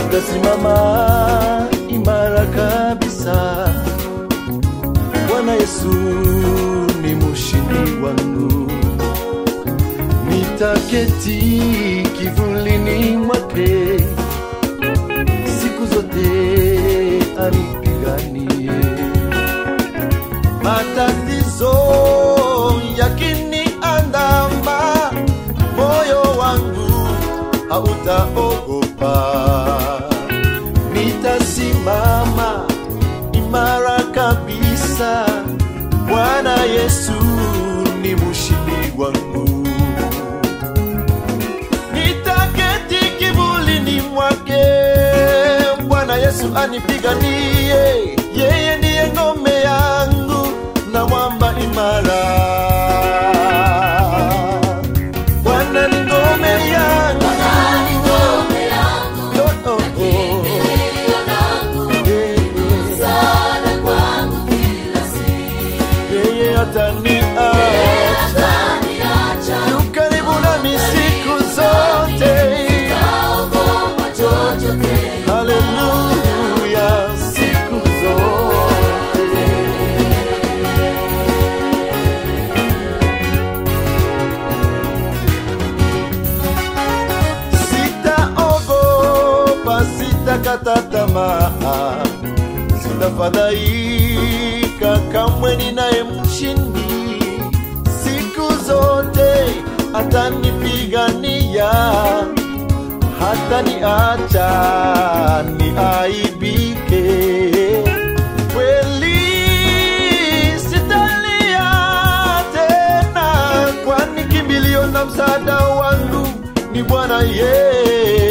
nitasimama imara kabisa. Bwana Yesu ni mshindi wangu, nitaketi kivulini mwake siku zote anipiganie. Matatizo yakiniandama, moyo wangu hautaogopa, nitasimama imara kabisa. Bwana Yesu ni mshindi wangu, nitaketi kivulini mwake. Bwana Yesu anipiganie, yeye ndiye ngome yangu na mwamba imara. Bwana ni ngome yangu, oh, oh, oh. Yeah, yeah. yeye ataniacha yu karibu nami siku zote. Haleluya, siku zote. Sitaogopa, sitakata tamaa, sitafadhaika kamwe, ninaye mshindi siku zote, atanipigania hata niacha niaibike. Kweli sitalia tena, kwani kimbilio na msaada wangu ni Bwana Yesu.